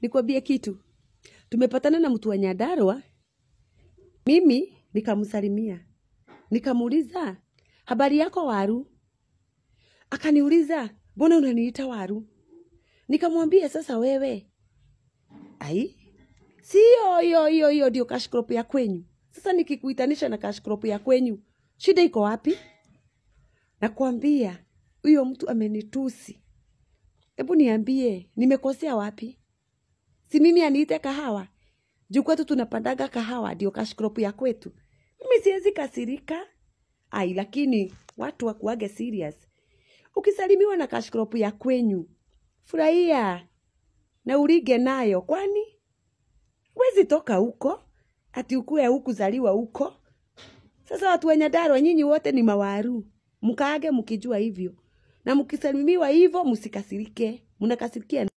nikwambie kitu tumepatana na mtu wa nyandarua mimi nikamsalimia nikamuuliza habari yako waru akaniuliza mbona unaniita waru nikamwambia sasa wewe ai sio hiyo hiyo hiyo ndio kashkrop ya kwenyu sasa nikikuitanisha na kashkrop ya kwenyu shida iko wapi nakwambia huyo mtu amenitusi hebu niambie nimekosea wapi si mimi aniite kahawa juu kwetu tunapandaga kahawa ndio kashkrop ya kwetu mimi siwezi kasirika ai lakini watu wakuage serious ukisalimiwa na kashkrop ya kwenyu furahia na urige nayo kwani wezi toka huko ati ukue hukuzaliwa huko sasa watu wenye Nyandarua nyinyi wote ni mawaru mkaage mkijua hivyo na mkisalimiwa hivyo msikasirike mnakasirikia